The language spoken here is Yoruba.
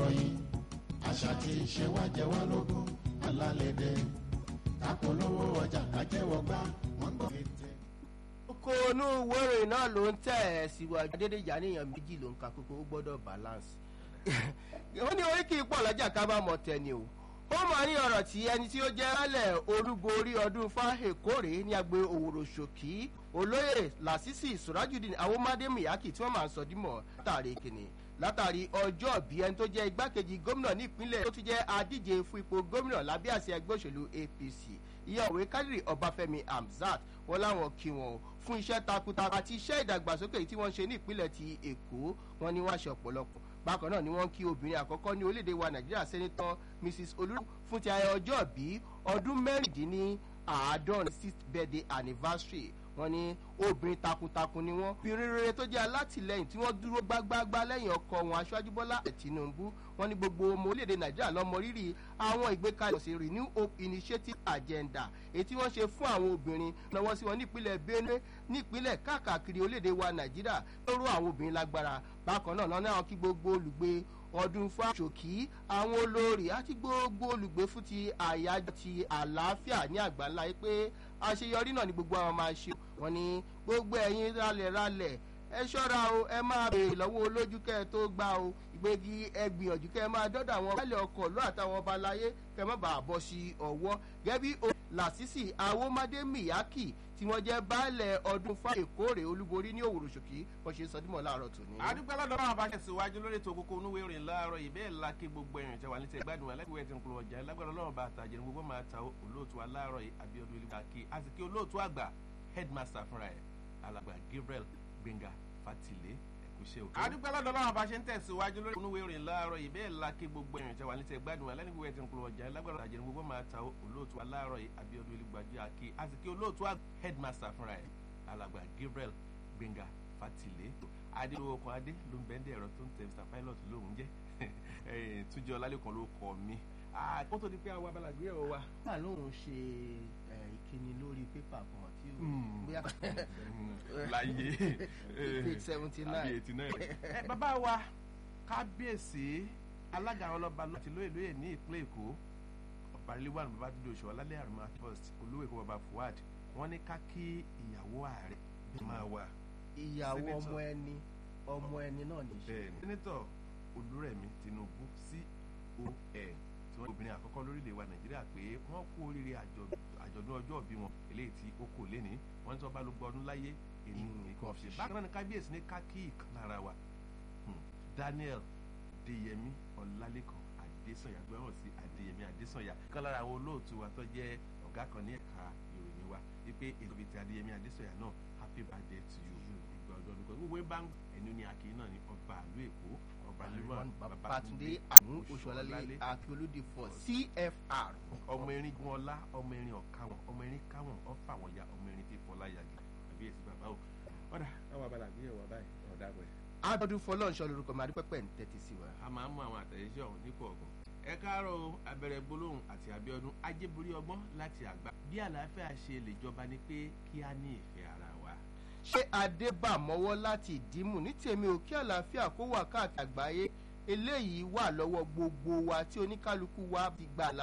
ìròyìn àṣà tí ìṣe wa jẹ wá lógún alálẹ̀dẹ̀ kápolówó ọjà kájẹ́wọ́ gbá wọ́n gbọ́ ètè. kókó inú ìwé ìròyìn náà ló ń tẹ̀ ẹ́ síwájú adédèjà níyàn méjì ló ń ka kókó ó gbọ́dọ̀ balance. wọ́n ní orí kì í pọ̀ lọ́jà ká bá mọ̀ tẹ̀ni o ó máa ní ọ̀rọ̀ tí ẹni tí ó jẹ́ rálẹ̀ olúborí ọdún fáhèkórè ní agbe òwòrò ṣòkí olóyè lásìsì sùrájùdín awomade miyaki tí wọ́n máa ń sọ dímọ̀ látàrí kìnnì látàrí ọjọ́ bí ẹni tó jẹ́ igbákejì gómìnà nípínlẹ̀ tó ti jẹ́ adíje fún ipò gómìnà lábẹ́ àṣẹ ẹgbẹ́ òṣèlú apc ìyàwó kádìrì ọbáfẹ́mi hamzat wọn láwọn kí wọn fún iṣẹ́ takuntakun àti iṣẹ́ ìdàgbàsókè tí wọ́n ṣe ní ìpínlẹ̀ ti èkó wọn ni wọ́n ṣe ọ̀pọ̀lọpọ̀ bákan náà ni wọ́n kí obìnrin àkọ́kọ́ ní orílẹ̀-èdè wa nàìjíríà sẹ́nitọ́ mrs olú fún ti ayẹyẹ ọjọ́ bí ọdún mẹ́rìndínláàádọ́rin sixth birthday anniversary wọ́n ní obìnrin takuntakun ni wọ́n obìnrin rere tó jẹ́ alátìlẹyìn tí wọ́n dúró gbágbágbá lẹ́yìn ọkọ wọn aṣáájú bọ́lá tinubu wọ́n ní gbogbo ọmọ orílẹ̀-èdè nàìjíríà lọ́mọ rírì àwọn ìgbékalẹ̀ sí renew hope initiative agenda èyí tí wọ́n ṣe fún àwọn obìnrin náwó sí wọn nípínlẹ̀ benue nípínlẹ̀ káàkiri orílẹ̀-èdè wa nàìjíríà lóró àwọn obìnrin lágbára bákan náà lọ́nà àwọn kí gbogbo olùgbé ọdún fáṣọkì àwọn olórí àti gbogbo olùgbé fún ti àyájọ ti àlàáfíà ní àgbáńlá yìí pé àṣeyọrí náà ni gbogbo àwọn máa ṣe wọn ni gbogbo ẹ̀yin ralẹ̀ ralẹ̀ ẹ ṣọ́ra o ẹ máa béèrè lọ́wọ́ olójú kẹ́ ẹ tó gbá o ìgbégi ẹ gbìyànjú kẹ́ ẹ máa dọ́dọ̀ àwọn baálé ọkọ̀ lọ́ àtàwọn ọba aláyé kẹ́ ẹ má bàa bọ́ sí ọwọ́ gẹ́bí o làṣìṣì awomade miyaki tí wọ́n jẹ́ baálẹ̀ ọdún fún èkóòrè olúborí ní òwúrò ṣòkì wọ́n ṣe sọdímọ̀ láàárọ̀ tòní. àdúgbò aládọ́ náà bá tẹ̀síwájú lórí ètò kókó onúwé ìrìn láàárọ̀ yìí bẹ́ẹ̀ la kí gbogbo ẹ̀rìn tẹ̀wá ní tẹ̀gbádùn alágbèwẹ̀ tí ń kúrò ọjà lágbára ọlọ́run bá àtàjẹ́ gbogbo máa ta olóòtú aláàárọ̀ yìí abiodun ilé kàkí àti kí olóòtú àgbà headmaster fúnra ẹ̀ alàgbà gabriel gbẹ̀ngà fatile ẹ̀kúṣẹ́ òkè. àdúgbò aládọ́ náà bá ṣe ń tẹ̀síwájú lórí onúwé ìrìn láàárọ̀ yìí bẹ́ẹ̀ la kí gbogbo ẹ̀rìn tẹ̀wá ní tẹ̀gbádùn alágbèwẹ̀ tí ń kúrò ọjà lágbára àtàjẹ́ gbogbo máa ta olóòtú aláàárọ̀ yìí abiodun ilé kàkí àti kí olóòtú àgbà headmaster fúnra ẹ̀ alàgbà gabriel gbẹngà fatile adéwòkan adé ló ń bẹ́ndẹ̀ ẹ̀rọ tó ń tẹ mr pilot lóhùn jẹ́ túnjẹ ọlálẹ́kan ló kọ́ mi kó tó di pé àwọn abala gbé ẹ̀rọ wa. wà lóun ṣe ìkíni lórí pépà kan tí ó bóyá láyé page seventy àbí nine eighty nine. bàbá wa kábíyèsí alága àwọn ọlọ́ba láti lóye lóye ní ìpínlẹ̀ èkó ọ̀bà rilwan babátúndé oṣù ọlálẹ́ àrùmá first olówó èkó bàbá fuad wọ́n ní ká kí ìyàwó ààrẹ bí máa wà. ìyàwó Senator. ọmọ ẹni ọmọ ẹni náà ní í ṣe. bẹ́ẹ̀ni sẹ́nẹ́tọ̀ olúrẹ̀mí tinubu con tí wọ́n obìnrin àkọ́kọ́ lórílẹ̀ wa nàìjíríà pé wọ́n kú oríire àjọ- àjọ̀dún ọjọ́ òbí wọn eléyìí tí ó kò léni wọ́n ní tí wọ́n bá ló gbọ́ ọdún láyé èyí nǹkan ṣe bákan náà ni kábíyèsí ní kákí ìkan lára wa Hmm. daniel adeyemi ọlálẹ́kan adésànyà gbẹ́wọ̀n sí adeyemi adésànyà kan lára àwọn olóòtú wa tó jẹ́ ọ̀gá kan ní ẹ̀ka ìròyìn wa wípé ètò bíi ti adeyemi adésànyà náà happy birthday to you ìgbà ọdún ọdún kan gbogbo bá ń ẹnu ní akin náà ní ọba àlú èkó ọba Rilwan lérò babatunde àrùn oṣuọlálẹ akíolódì fọ cfr. ọmọ erin gun ọlá ọmọ erin ọ̀káwọn ọmọ erin káwọn ọfà wọn ya ọmọ erin tí fọlá yagi àbí èsì bàbá o ọ̀dà àwọn abala àgbéyẹ̀wò báyìí ọ̀dà pẹ̀. abọ́dún fọlọ́nṣọ́ lorúkọ mi adúpẹ́pẹ́ ń tẹ́tí sí wa. a máa ń mú àwọn àtẹ̀yẹsẹ̀ ọ̀hún ní kọ̀ọ̀kan. ẹ káàárọ̀ o, abẹ́rẹ́ gbólóhùn àti abiodun ajébórí ọgbọ́n láti àgbà. bí àlàáfíà ṣe lè jọba ni pé kí á ní ìfẹ́ ara wa. ṣé adébàmọ́wọ́ láti ìdímù ní tèmi ò kí àlàáfíà kó wà káàkiri àgbáyé eléyìí wà lọ́wọ́ gbogbo wa tí oníkálukú wa ti gbà